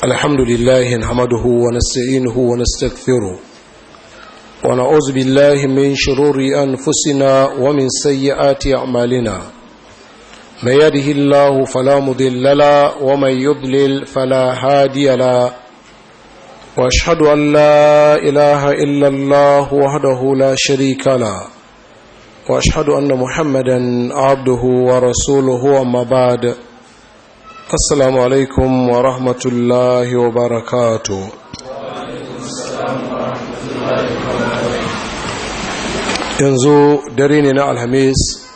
الحمد لله نحمده ونستعينه ونستغفره ونعوذ بالله من شرور أنفسنا ومن سيئات أعمالنا من يده الله فلا مضل له ومن يضلل فلا هادي له واشهد ان لا اله الا الله وحده لا شريك له واشهد ان محمدا عبده ورسوله وما بعد السلام عليكم ورحمه الله وبركاته yanzu dare ne na alhamis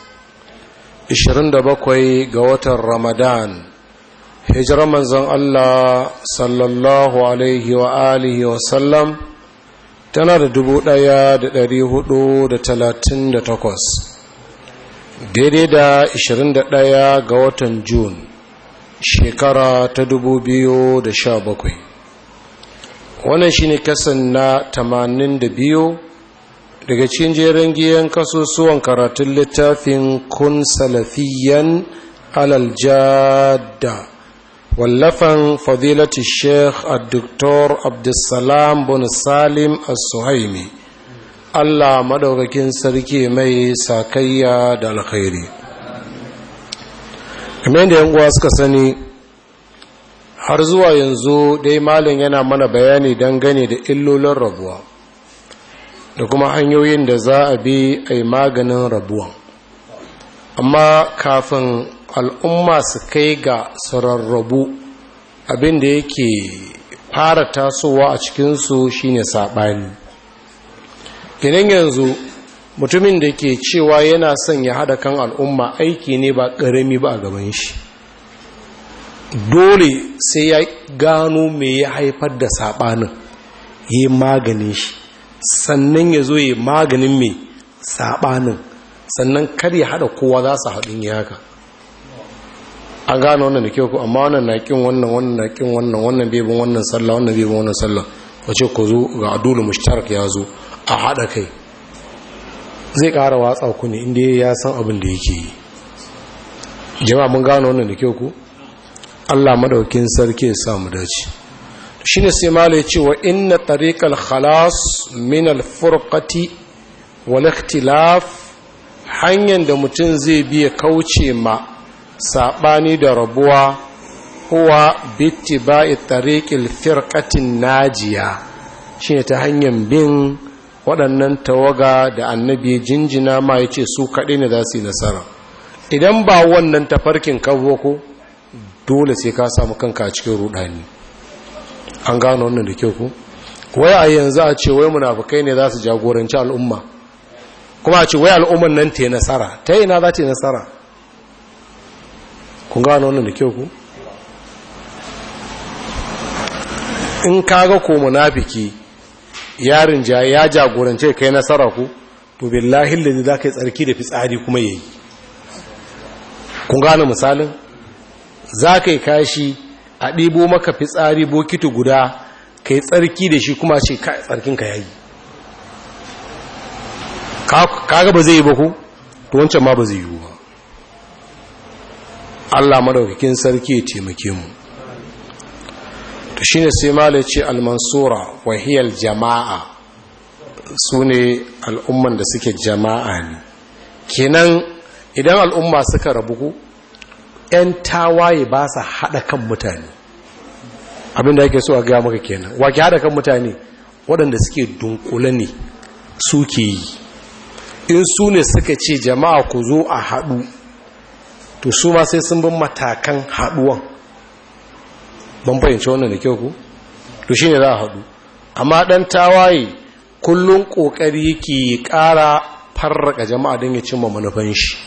27 ga watan ramadan hijirar manzon Allah sallallahu alaihi wa alihi wa sallam tana da dubu ɗaya da ɗari hudu da talatin da takwas daidai da ishirin da ɗaya ga watan Jun shekara ta dubu biyu da sha bakwai wannan shi ne kasan na tamanin da biyu daga cikin jerin giyan kasusuwan karatun littafin kun salafiyan alaljada wallafan fadilati sheikh al-doktor abdulsalam bin salim al-suhaimi allah madaukakin sarki mai sakayya da alkhairi kamar yadda yan uwa suka sani har zuwa yanzu dai malin yana mana bayani dangane da illolin rabuwa da kuma hanyoyin da za a bi a yi maganin rabuwan amma kafin al'umma su kai ga sararrabu abinda yake fara tasowa a cikinsu shine saɓani idan yanzu mutumin da ke cewa yana son ya haɗa kan al'umma aiki ne ba ƙarami ba a gaban shi dole sai ya gano me ya haifar da saɓanin yi maganin shi sannan ya zo yi maganin mai saɓanin sannan kar ya haɗa kowa za su haɗin ya haka an gane wannan da kyau ku amma wannan na kin wannan wannan na kin wannan wannan bebin wannan sallah wannan bebin wannan sallah wace ku zo ga adulu mushtarak ya zo a haɗa kai zai ƙara watsa ku ne inda ya san abin da yake yi jama'a mun gane wannan da kyau ku Allah madaukin sarki ya sa mu dace shine sai malai ce wa inna tariqal khalas min al furqati wal ikhtilaf hanyar da mutum zai biya kauce ma saɓani da rabuwa huwa bitti ba'i tariƙil firƙatin najiya shi ne ta hanyar bin waɗannan tawaga da annabi jinjina ma ya ce su kaɗai ne za su yi nasara idan ba wannan tafarkin kawo ko dole sai ka samu kanka a cikin rudani an gano wannan da kyau ku wai a yanzu a ce wai munafukai ne za su jagoranci al'umma kuma a ce wai al'umman nan ta yi nasara ta yi na za ta yi nasara kun gano wannan da kyau ku in kaga ko munafiki yarin ja ya jagorance kai nasara ku to billahi lillahi za ka yi tsarki da fitsari kuma yayi kun gano misalin za ka yi kashi a ɗibo maka fitsari bokiti guda ka yi tsarki da shi kuma ce tsarkinka ya yi kaga ba zai yi ba ku to wancan ma ba zai yi ba Allah madaukakin sarki ya taimake mu to shine sai malai ce al-mansura wa hiya al-jama'a sune al'umman da suke jama'a ne kenan idan al'umma suka rabu ku ƴan tawaye ba sa hada kan mutane abinda yake so a ga maka kenan wa ke hada kan mutane waɗanda suke dunkule ne suke yi in su ne suka ce jama'a ku zo a haɗu to su ma sai sun bin matakan haduwan ban fahimci wannan da kyau ku to shi ne za a haɗu amma ɗan tawaye kullum ƙoƙari yake ƙara farraka jama'a don ya cimma manufan shi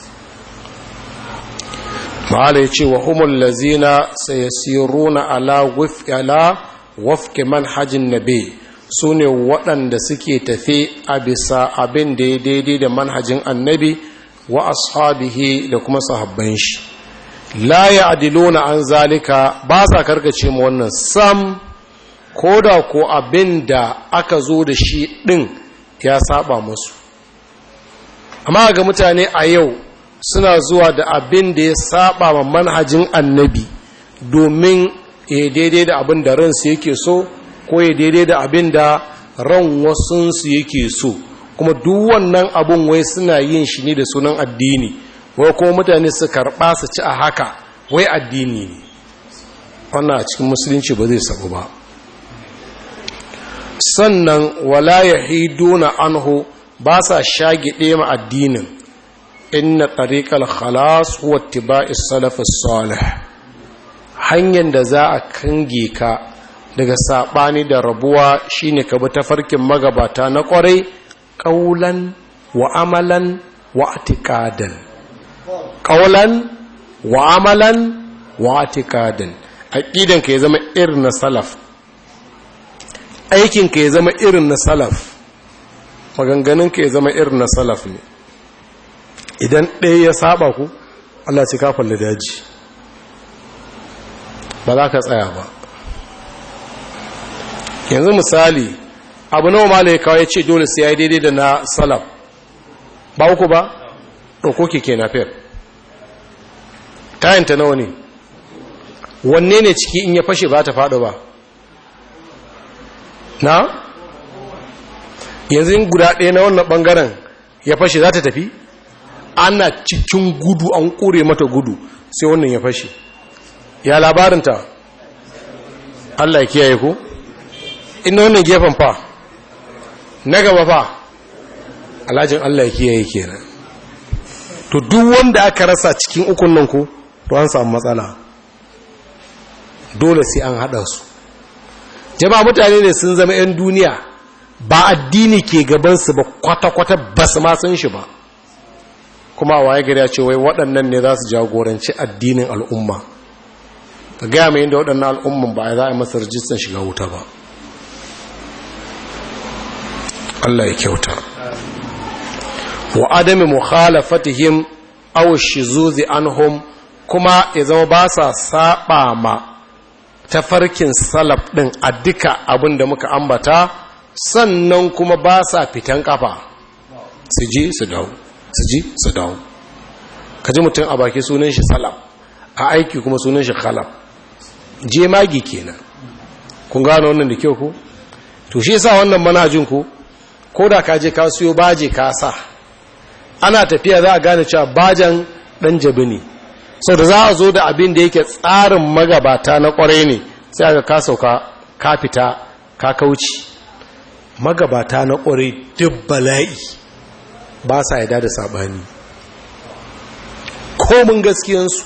ma'ala ya ce wa humul lazina sai siruna ala wafke manhajin nabe su ne waɗanda suke tafe a bisa abin da ya daidai da manhajin annabi wa ashabihi da kuma sahabban shi la ya'diluna an zalika ba sa karkace mu wannan sam koda ko abinda aka zo da shi din ya saba musu amma ga mutane a yau suna zuwa da abin da ya saba ma manhajin annabi domin ya daidai da abin da ransu yake so ko ya daidai da abin da ran wasunsu yake so kuma duk wannan abin wai suna yin shi ne da sunan addini wai kuma mutane su karɓa su ci a haka wai addini ne wannan a cikin musulunci ba zai sabu ba sannan wala ya hiduna anhu ba sa shagide ma addinin inna tariqal khalas huwa ittiba'is salafus salih hanyar da za a kange ka daga sabani da rabuwa shine ka bi tafarkin magabata na kwarai qaulan wa amalan wa atiqadan qaulan wa amalan wa atiqadan aqidan ka ya zama irin na salaf aikin ka ya zama irin na salaf maganganun ka ya zama irin na salaf ne idan ɗaya ya saba ku Allah ce kafin da daji ba za ka tsaya ba yanzu misali abu nawa ma ya kawo ya ce dole sai ya yi daidai da na salaf ba uku ba ɗauko keke na fiyar tayanta nawa ne wanne ne ciki in ya fashe ba ta faɗo ba na yanzu guda ɗaya na wannan ɓangaren ya fashe za ta tafi ana cikin gudu an ƙure mata gudu sai wannan ya fashe ya labarinta Allah ya kiyaye ko ina wannan gefen fa na gaba fa alhajin Allah ya kiyaye kenan to duk wanda aka rasa cikin ukun nan ko to an samu matsala dole sai an hada su jama'a mutane ne sun zama 'yan duniya ba addini ke gabansu ba kwata-kwata ba su ma san shi ba kuma waye gari ya ce wai waɗannan ne za su jagoranci addinin al'umma ka gaya mai inda waɗannan al'umman ba za a masa rajistan shiga wuta ba Allah ya kyauta wa adami mukhalafatihim aw shizuzi anhum kuma ya zama ba sa saba ma tafarkin salaf din a duka abin da muka ambata sannan kuma ba sa fitan kafa su ji su dawo su ji su dawo kaji mutum a baki sunan shi salaf a aiki kuma sunan shi khalaf je magi kenan kun gano wannan da kyau ku to shi yasa wannan manhajin ku ko da ka je ka siyo baje ka sa ana tafiya za a gane cewa bajan dan jabi ne sau da za a zo da abin da yake tsarin magabata na kwarai ne sai aka ka sauka ka fita ka kauci magabata na kwarai duk bala'i ba sa yada da sabani komin gaskiyansu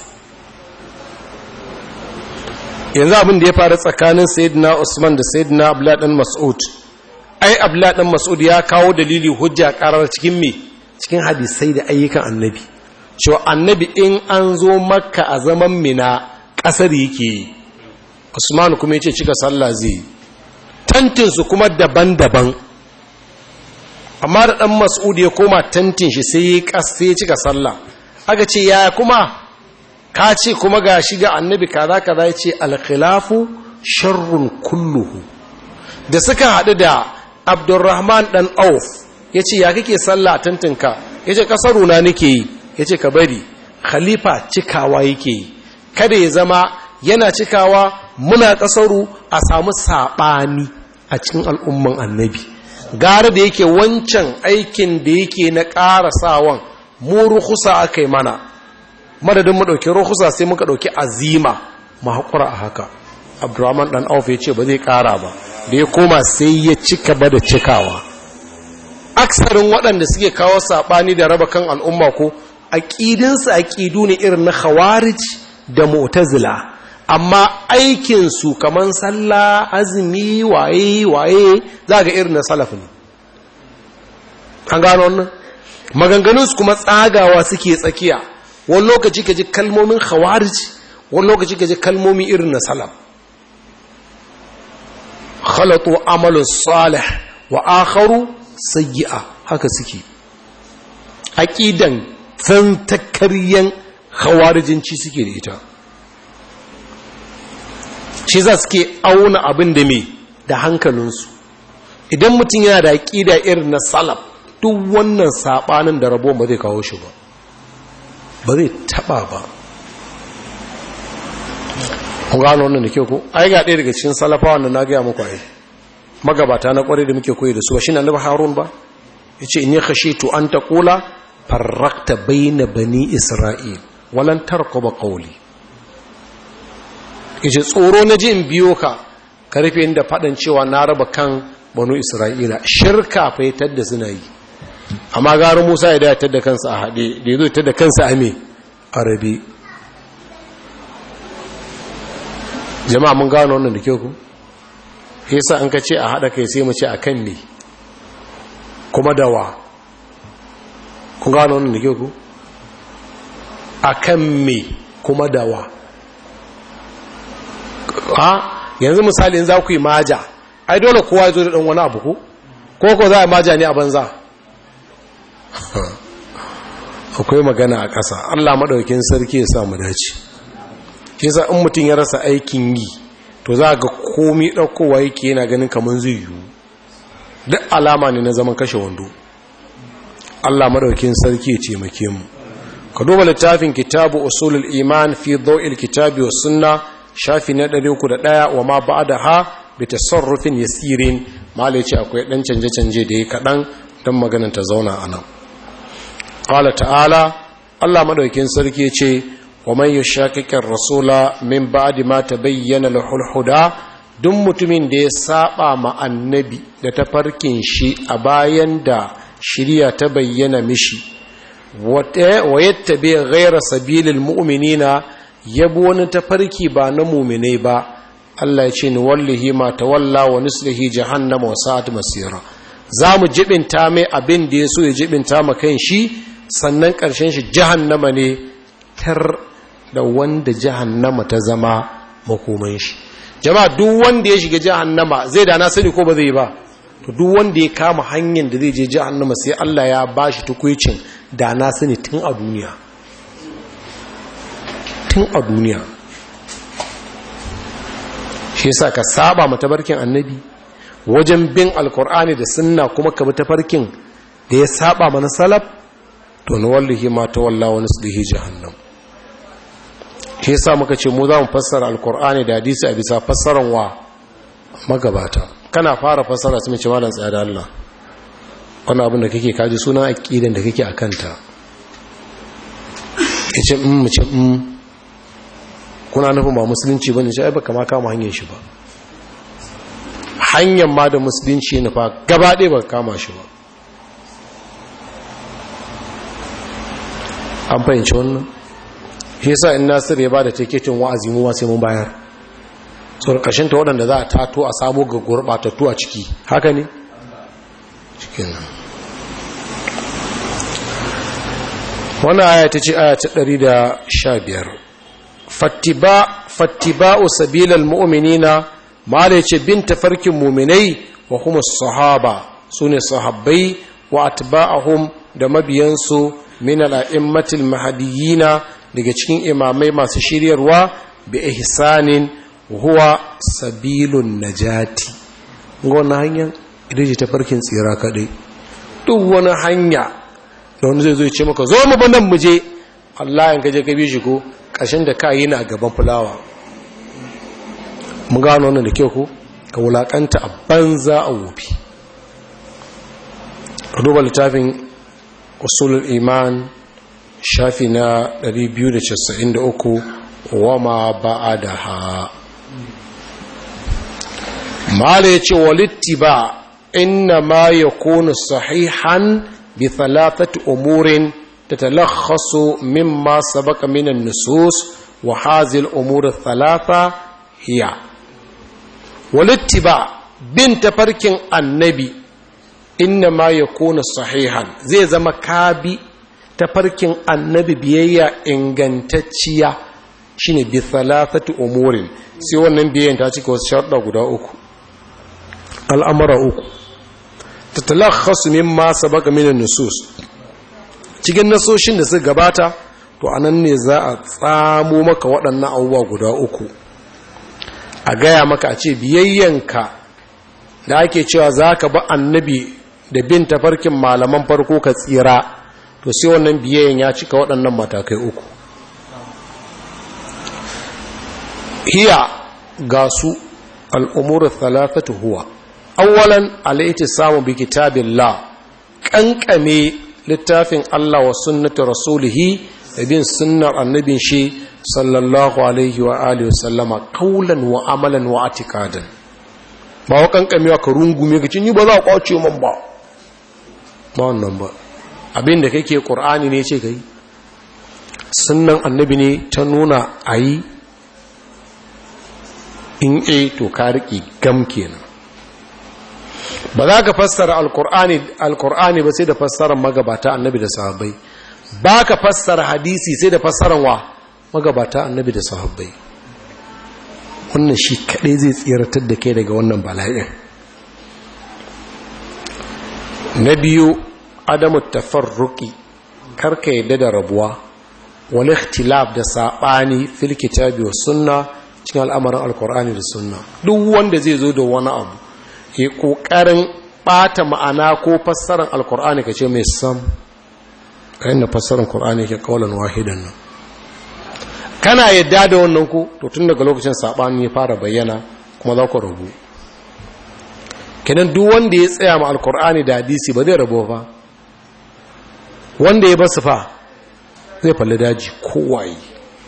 yanzu abin da ya faru tsakanin sayyidina usman da sayyidina abdullahi dan mas'ud ai abdullahi dan mas'ud ya kawo dalili hujja karar cikin me cikin hadisai da ayyukan annabi cewa annabi in an zo makka a zaman mina kasar yake yi usman kuma yace cika sallah zai tantin su kuma daban-daban amma da dan mas'ud ya koma tantin shi sai ya kas sai ya cika sallah aka ce ya kuma ka ce kuma ga shi ga annabi kaza kaza ya ce alkhilafu sharrun kulluhu da suka haɗu da abdurrahman ɗan auf ya ce ya kake sallah a tantinka ya ce ƙasaruna nake yi ya ce ka bari khalifa cikawa yake yi kada ya zama yana cikawa muna ƙasaru a samu saɓani a cikin al'umman annabi gara da yake wancan aikin da yake na ƙara sawan mu rukusa aka yi mana madadin mu ɗauki rukusa sai muka ɗauki azima mu haƙura a haka abdurrahman ɗan auf ya ce ba zai ƙara ba da ya koma sai ya cika ba da cikawa aksarin waɗanda suke kawo saɓani da raba kan al'umma ko aƙidinsu aƙidu ne irin na khawarij da mu'tazila amma aikinsu kamar sallah azumi waye waye za ga irin na salaf ne an gano wannan maganganunsu kuma tsagawa suke tsakiya wani lokaci ka ji kalmomin khawarij wani lokaci ka ji kalmomi irin na salaf khalatu amalu salih wa akharu sayyi'a haka suke aqidan tantakaryen khawarijinci suke da ita shi za suke auna abin da me da hankalinsu idan mutum yana da aqida irin na salaf duk wannan sabanin da rabo ba zai kawo shi ba ba zai taba ba kun gano wannan da kyau ko ai ga ɗaya daga cikin salafawan da na gaya muku ai magabata na kwarai da muke koyi da su ba shine annabi harun ba yace inni khashitu an taqula farraqta bayna bani isra'il walan tarquba qawli yace tsoro na ji in biyo ka ka rufe inda fadan cewa na raba kan banu isra'ila shirka fa ya da suna yi amma garin musa ya dayatar da kansa a haɗe da ya zo ta da kansa a me arabi jama'a mun gano wannan da kyau ku yasa an ka ce a haɗa kai sai mu ce a kan me kuma dawa kun gano wannan da kyau ku a kan me kuma dawa ha yanzu misali za ku yi maja ai dole kowa ya zo da ɗan wani abu ku ko ko za a maja ne a banza akwai magana a ƙasa allah maɗaukin sarki ya samu dace ke sa in mutum ya rasa aikin yi to za ga komi ɗaukowa yake yana ganin kamar zai yiwu duk alama ne na zaman kashe wando allah maɗaukin sarki ya taimake mu ka duba littafin kitabu usulul iman fi daw'il kitabi wa sunna shafi na 301 wa ma ba'da ha bi tasarrufin yasirin malai ce akwai dan canje canje da yake kadan dan maganar ta zauna anan qala ta'ala Allah madaukin sarki ce wa man yushaqiqir rasula min ba'di ma tabayyana lahul huda duk mutumin da ya saba ma annabi da tafarkin shi a bayan da shirya ta bayyana mishi wa yattabi ghayra sabilil mu'minina yabo wani tafarki ba na mu'minai ba Allah ya ce ni wallahi ma tawalla wa nuslihi jahannama wa sa'at masira zamu jibinta mai abin da yaso ya jibinta ma kan shi sannan karshen shi jahannama ne tar da wanda jahannama ta zama makoman shi jama'a duk wanda ya shiga jahannama zai da na sani ko ba zai ba to duk wanda ya kama hanyar da zai je jahannama sai Allah ya bashi tukuicin da na sani tun a duniya tun a duniya shi yasa ka saba matabarkin annabi wajen bin alkur'ani da sunna kuma ka bi tafarkin da ya saba mana salaf to na wallahi ma ta walla wani sulhi jahannam shi yasa muka ce mu za mu fassara alkur'ani da hadisi a bisa fassaran wa magabata kana fara fassara su mace malam tsaya da Allah wani abin da kake kaji suna aqidan da kake akanta yace mm mu ce mm kuna nufin ba musulunci bane sai baka ma kama hanyar shi ba hanyar ma da musulunci ne fa gaba ɗaya ba kama shi ba an fahimci wannan shi yasa in nasir ya bada tiketin wa'azi mu sai mun bayar so kashin ta waɗanda za a tato a samu ga gurɓatattu a ciki haka ne cikin nan wannan aya ta ce aya ta 115 fattiba'u sabilal mu'minina ma da yace bin tafarkin mu'minai wa kuma sahaba sune sahabbai wa atba'ahum da mabiyansu min al'immatil mahdiyina daga cikin imamai masu shiryarwa bi ihsanin huwa sabilun najati wannan hanyar ita ce tafarkin tsira kadai duk wani hanya da wani zai zo ya ce maka zo mu bandan mu je Allah in kaje ka bi shi ko ƙashin da ka yi na gaban fulawa mu gano wannan da kyau ko ka wulakanta a banza a wofi ka duba littafin usulul iman shafi na 293 wa ma ba'adaha mala yace walitti ba inna ma yakunu sahihan bi thalathati umurin تتلخص مما سبق من النصوص وهذه الأمور الثلاثة هي والاتباع بنت فرك النبي إنما يكون صحيحا زي زما كابي تفرك النبي بيايا إنغانتاتشيا shine bi thalathati umurin sai wannan biyan ta cika wasu sharuɗa guda uku al'amara uku tatalakhasu mimma sabaka min an-nusus cikin nasoshin da suka gabata to anan ne za a tsamo maka waɗannan abubuwa guda uku a gaya maka a ce biyayyanka da ake cewa za ka ba annabi da bin tafarkin malaman farko ka tsira to sai wannan biyayyan ya cika waɗannan matakai uku hiya ga su al'umuru thalathatu huwa awwalan alaiti samu bi kitabillah kankame littafin Allah wa sunnati rasulihi da bin sunnar annabin shi sallallahu alaihi wa alihi wasallama kaulan wa amalan wa atikadan ba wa kankamewa ka rungume ka cinye ba za a kwace man ba ba wannan ba abin da kake qur'ani ne ce kai sunnan annabi ne ta nuna ayi in e to ka riƙe gam kenan ba za ka fassara alkur'ani ba sai da fassarar magabata annabi da sahabbai ba ka fassara hadisi sai da fassarar wa magabata annabi da sahabbai wannan shi kaɗai zai tsiratar da kai daga wannan bala'in na biyu adamu tafarruki karka yadda da rabuwa wani ikhtilaf da saɓani fil kitabi wa sunna cikin al'amarin alkur'ani da sunna duk wanda zai zo da wani abu ke ƙoƙarin ɓata ma'ana ko fassarar alkur'ani ka ce mai sam kayan da fassarar alkur'ani ke kawalan wahidan nan kana yadda da wannan ku to tun daga lokacin saɓani ya fara bayyana kuma za ku rabu kenan duk wanda ya tsaya ma alkur'ani da hadisi ba zai rabu ba wanda ya basu fa zai falli daji kowaye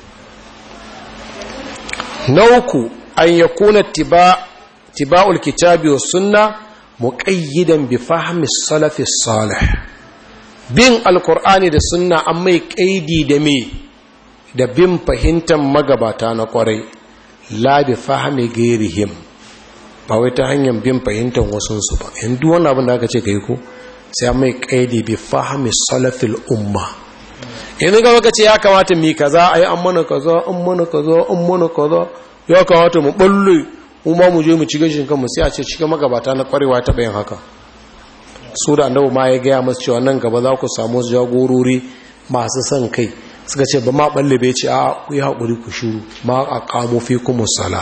na uku an ya kuna tiba'ul kitabi wa sunna muƙayyidan bi fahimi salafi salih bin alkur'ani da sunna an mai ƙaidi da me da bin fahimtar magabata na ƙwarai la bi fahimi gairihim ba wai ta hanyar bin fahimtar wasunsu ba yanzu wani abin da aka ce ka yi ko sai an mai ƙaidi bi fahimi salafil umma yanzu ga maka ce ya kamata mi kaza ai an mana kaza an mana kaza an mana kaza ya kamata mu balle mu ma mu je mu ci gashin kanmu sai a ce cikin magabata na kwarewa ta bayan haka su da annabi ma ya gaya masu cewa nan gaba za ku samu jagorori masu son kai suka ce ba ma balle bai ce a ku yi haƙuri ku shiru ma a kamo fi kuma sala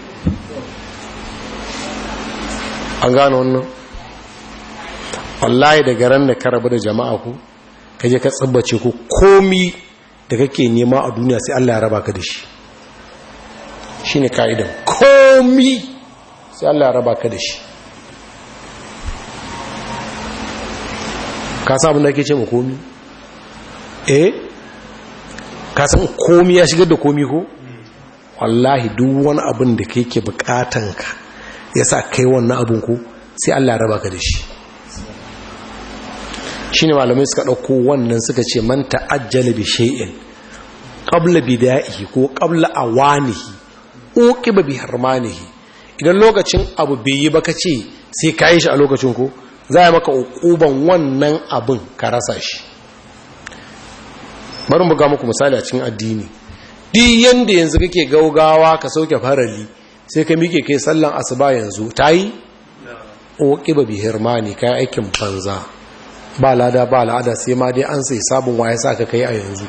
an gane wannan wallahi daga ran da ka rabu da jama'a ku kaje ka tsabbace ku komi da kake nema a duniya sai Allah ya raba ka da shi shine kaidan komi sai Allah ya raba ka da shi ka san abin da kake ce mu komi eh ka san komi ya shigar da komi ko wallahi duk wani abin da kake bukatan ka yasa kai wannan abin ko sai Allah ya raba ka da shi shi ne malamai suka ɗauko wannan suka ce man ta'ajjala bi shay'in qabla bida'ihi ko qabla awanihi uqiba bi harmanihi idan lokacin abu bai yi ba kace sai ka yi shi a lokacin ko za a maka uquban wannan abin ka rasa shi bari mu ga muku misali a cikin addini duk yanda yanzu kake gaugawa ka sauke farali sai ka mike kai sallan asuba yanzu tayi uqiba bi harmani kai aikin banza ba lada ba lada sai ma dai an sai sabon waye sa ka kai a yanzu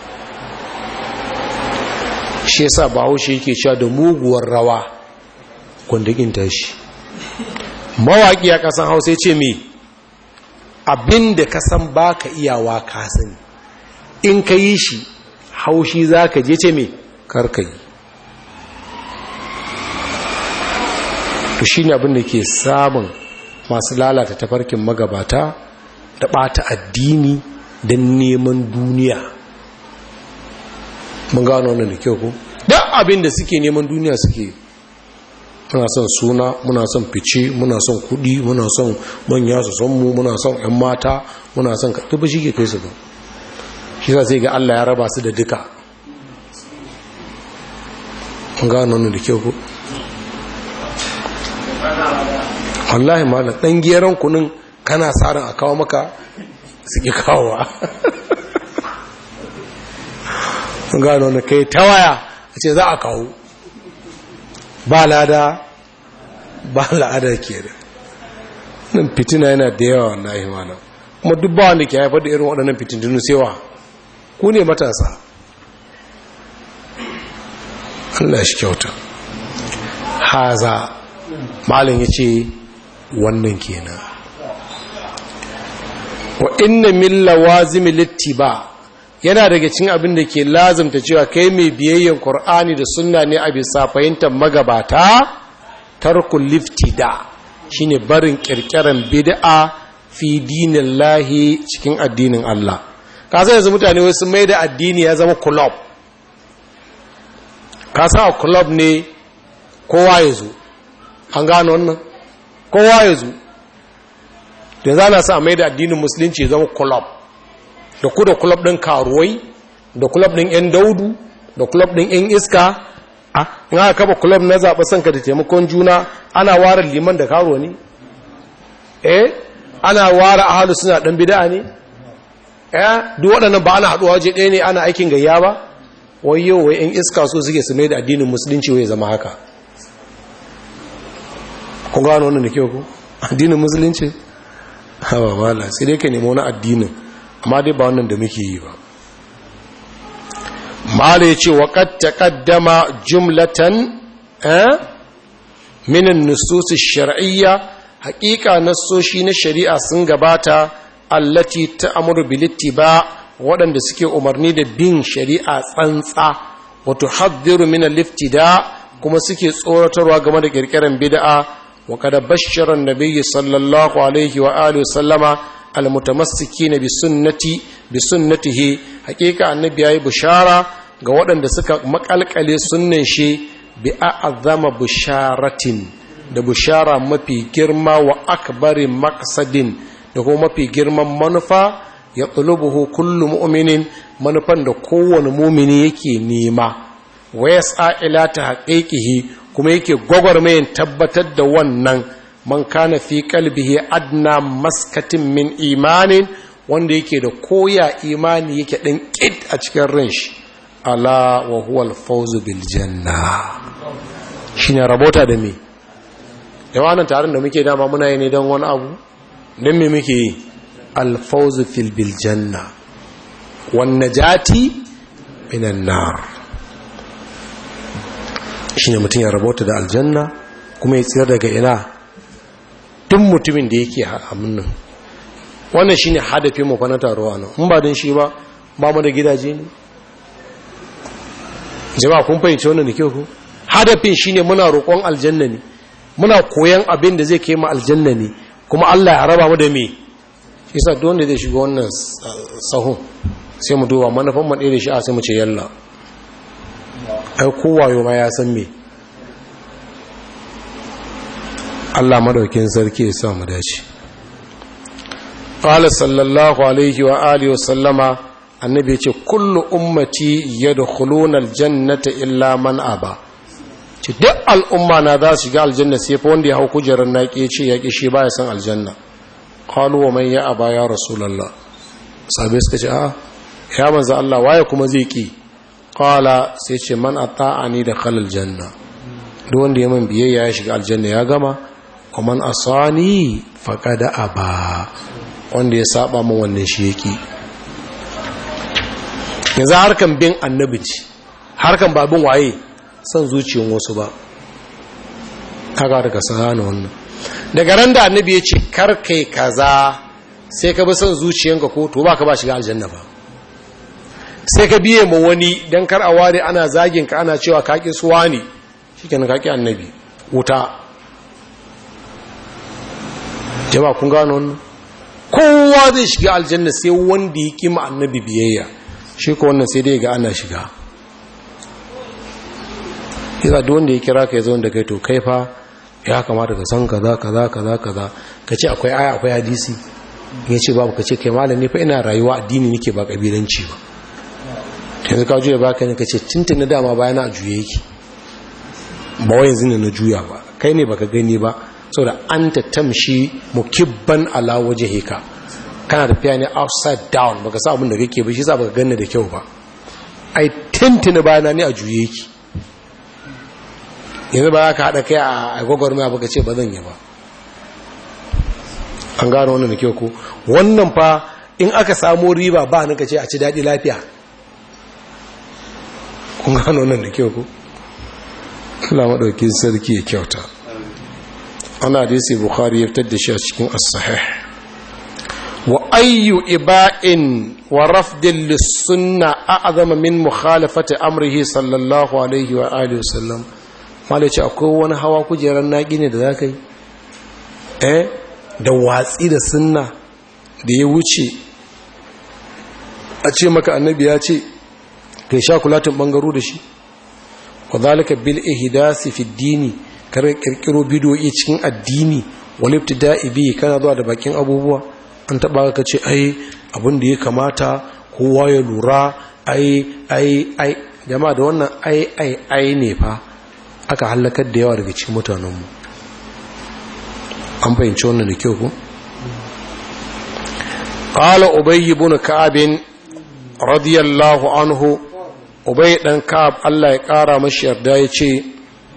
shi yasa bahaushe yake cewa da muguwar rawa kundigin tashi mawaki a kasan hausa ya ce me abinda ka san baka iyawa ka sani in ka yi shi haushi za ka je ce me karka yi to shi ne abinda ke samun masu lalata tafarkin magabata da ɓata addini don neman duniya mun gano wannan da kyau ko da abin da suke neman duniya suke muna son suna muna son fice muna son kudi muna son manya su son mu muna son yan mata muna son ka ba shi ke kai su ba shi sa sai ga Allah ya raba su da duka mun gano wannan da kyau ko wallahi malam dan geran kunun kana tsarin a kawo maka suke kawowa gano na kai ta waya a ce za a kawo ba lada ba la'ada ke da nan fitina yana da yawa na imanin kuma duk ba wanda ke haifar da irin waɗannan fitintunu sewa ku ne matasa Allah shi kyauta haza malin ya ce wannan kenan wa inna min lawazim littiba yana daga cikin abin da ke lazimta cewa kai mai biyayyen Qur'ani da sunna ne a bisa fahimtar magabata tarkul liftida shine barin kirkiran bid'a fi dinillahi cikin addinin Allah ka san yanzu mutane wai sun mai da addini ya zama club ka san a club ne kowa ya zo an gano wannan kowa ya zo da za na sa mai da addinin musulunci ya zama club da ku da club ɗin karuwai da club ɗin 'yan daudu da club ɗin 'yan iska a in aka kaba club na zaɓa sanka da taimakon juna ana ware liman da karuwa ne eh ana ware ahalu suna ɗan bida ne eh duk waɗannan ba ana haɗuwa waje ɗaya ne ana aikin gayya ba wai yau wai 'yan iska so suke su mai da addinin musulunci wai zama haka kun gano wannan da kyau ku addinin musulunci hawa mala sai dai ka nemo wani addinin amma dai ba wannan da muke yi ba mala ya ce wa kad taqaddama jumlatan eh min an-nusus ash-shar'iyya haqiqa nassoshi na shari'a sun gabata allati ta'muru bil ittiba waɗanda suke umarni da bin shari'a tsantsa wa tuhadhdhiru min al-iftida kuma suke tsoratarwa game da kirkiran bid'a وقد بشر النبي صلى الله عليه وآله وسلم المتمسكين بسنتي بسنته حقيقة النبي أي بشارة ga waɗanda suka makalkale sunnan shi bi a'azama busharatin da bushara mafi girma wa akbari maqsadin da kuma mafi girman manufa ya tulubuhu kullu mu'minin manufan da kowane mumini yake nema wa yas'a ila tahqiqihi kuma yake gwagwarmayin tabbatar da wannan man kana fi kalbihi adna maskatin min imanin wanda yake da koya imani yake ɗin ƙid a cikin ran shi ala wa huwa alfawzu bil janna shine rabota da me yawa nan taron da muke dama muna yi ne don wani abu don me muke yi alfawzu fil bil janna wan najati minan nar shi ne mutum ya rabota da aljanna kuma ya tsira daga ina tun mutumin da yake nan wannan shi ne hadafin mu na taruwa nan in ba don shi ba ba mu da gidaje ne jama'a kun fahimci wannan da kyau ku hadafin shi ne muna roƙon aljanna ne muna koyan abin da zai kai mu aljanna ne kuma Allah ya raba mu da me shi sa duk wanda zai shiga wannan sahun sai mu duba manufan mu ɗaya da shi a sai mu ce yalla ai kowayo ma ya san me Allah madaukin sarki ya sa mu dace qala sallallahu alaihi wa alihi wa sallama annabi ya ce kullu ummati yadkhuluna aljannata illa man aba ce duk al'umma na za su shiga aljanna sai fa wanda ya hau kujerar naki ya ce ya ki shi baya san aljanna qalu wa man ya aba ya rasulullah sabai suka ce a ya manzo Allah waye kuma zai ki qala sai ce man ata'ani da khalal janna duk wanda ya man biyayya ya shiga aljanna ya gama wa man asani faqad aba wanda ya saba min wannan shi yake yanzu harkan bin annabi ce harkan babin waye son zuciyar wasu ba kaga daga sana wannan daga ran da annabi ya ce kar kai kaza sai ka bi son zuciyanka ko to baka ba shiga aljanna ba sai ka biye ma wani don kar a ware ana zagin ka ana cewa kaƙi suwa ne shi kenan kaƙi annabi wuta jama kun gano wannan kowa zai shiga aljanna sai wanda ya kima annabi biyayya shi ko wannan sai dai ga ana shiga yasa duk wanda ya kira ka ya zo da kai to kai fa ya kamata ka san kaza kaza kaza kaza ka ce akwai aya akwai hadisi ya ce babu ka ce kai malami fa ina rayuwa addini nake ba kabilanci ba yanzu ka juya baka ne ka ce cinta na dama bayana a juye yake ba wa yanzu ne na juya ba kai ne baka gani ba saboda an ta tamshi mukibban ala waje heka kana tafiya ne upside down baka sa abin da kake ba shi sa baka ganni da kyau ba ai tintina bayana ne a juye yake yanzu ba ka haɗa kai a gwagwarmaya baka ce ba zan yi ba an gano wannan da kyau ko wannan fa in aka samu riba ba ni ka ce a ci daɗi lafiya kun gano wannan da kyau ko Allah maɗauki sarki ya kyauta ana hadisi bukhari ya fitar da shi a cikin as-sahih wa ayyu iba'in wa rafdin lissunna a'azama min mukhalafati amrihi sallallahu alaihi wa alihi wasallam malaci akwai wani hawa kujerar naƙi ne da za ka yi eh da watsi da sunna da ya wuce a ce maka annabi ya ce kai sha kulatin bangaro da shi wa zalika bil ihdasi fi dini kar kirkiro bidoyi cikin addini wal ibtida'i bi kana zuwa da bakin abubuwa an taba ka ce ai abin da ya kamata kowa ya lura ai ai ai jama'a da wannan ai ai ai ne fa aka halakar da yawa daga cikin mutanenmu an fahimci wannan da kyau ku qala ubay ibn ka'ab radiyallahu anhu ubay dan ka'ab Allah ya kara mashi yarda yace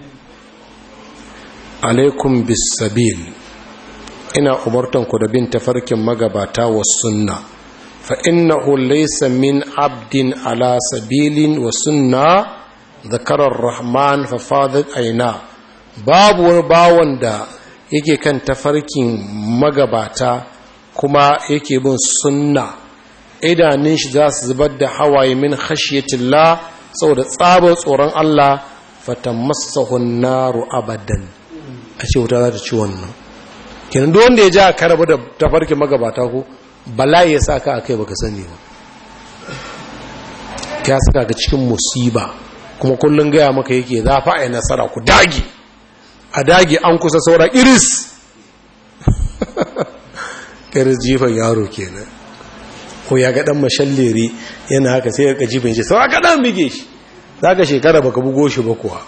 alaikum bis sabil ina umartan ku da bin tafarkin magabata was sunna fa innahu laysa min abdin ala sabilin wa sunna zakarar rahman fa fadat aina babu wani bawon da yake kan tafarkin magabata kuma yake bin sunna idanun shi za su zubar da hawaye min khashiyatillah saboda tsabar tsoron Allah fatamassahu naru abadan a ce wuta za ta ci wannan kenan duk wanda ya ja ka rabu da tafarkin magabata ko bala'i ya saka akai baka sani ba ya saka ka cikin musiba kuma kullun gaya maka yake za fa ai nasara ku dage a dage an kusa saura iris iris jifan yaro kenan ko ya ga dan mashalleri yana haka sai ya jifan shi saura ka dan bige shi zaka shekara baka bugo shi ba kuwa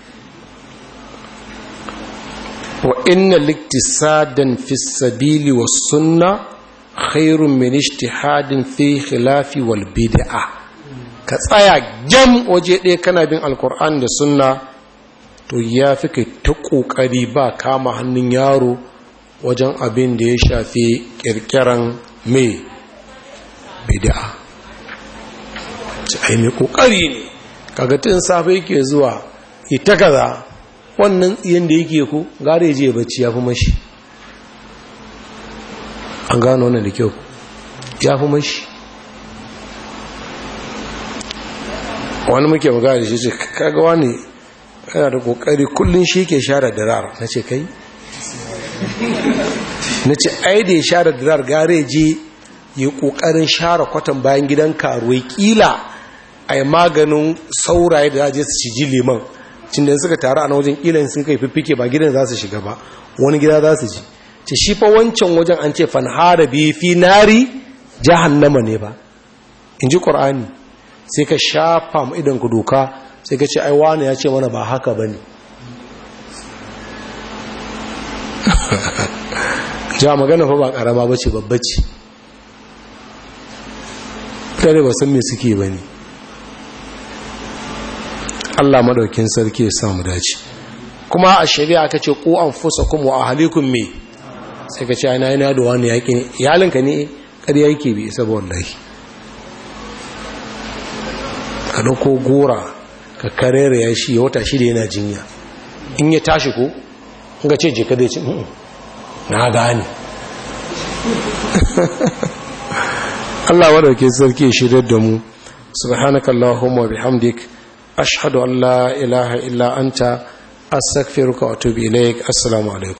wa inna liktisadan fi sabili was sunna khairun min ijtihadin fi khilafi wal bid'ah ka tsaya gyam waje ɗaya kana bin alkur'an da sunna to ya fi kai ta ƙoƙari ba kama hannun yaro wajen abin da ya shafi ƙirƙiran mai bida'a ai mai ƙoƙari ne kagatin safe yake zuwa ita kaza wannan tsiyan da yake ku gare je bacci ya fi mashi an gano wannan da kyau ya fi mashi wani muke magana da shi ce kaga wani yana da kokari kullum shi ke share dirar na ce kai na ce ai da ya share dirar gare je yi kokarin share kwatan bayan gidan karuwai kila a yi maganin sauraye da zaje su ciji liman cin da suka taru a na wajen kila sun kai fiffike ba gidan za su shiga ba wani gida za su ji ce shi fa wancan wajen an ce fanhara bi fi nari jahannama ne ba in ji ƙur'ani sai ka shafa mu idan ku doka sai ka ce ai wani ya ce mana ba haka bane ja magana fa ba karama bace babbace kare ba san me suke bane Allah madaukin sarki ya samu dace kuma a shari'a ka ce ku anfusakum wa ahlikum me sai ka ce ai na yana da wani yaki iyalinka ne ƙarya yake bi isa wallahi ka dauko gora ka karere ya shi ya wata shida yana jinya in ya tashi ko ga ce jika da ce na gane Allah wadauke sarki shirya da mu subhanakallahumma bihamdik ashhadu an la ilaha illa anta astaghfiruka wa atubu ilaik assalamu alaikum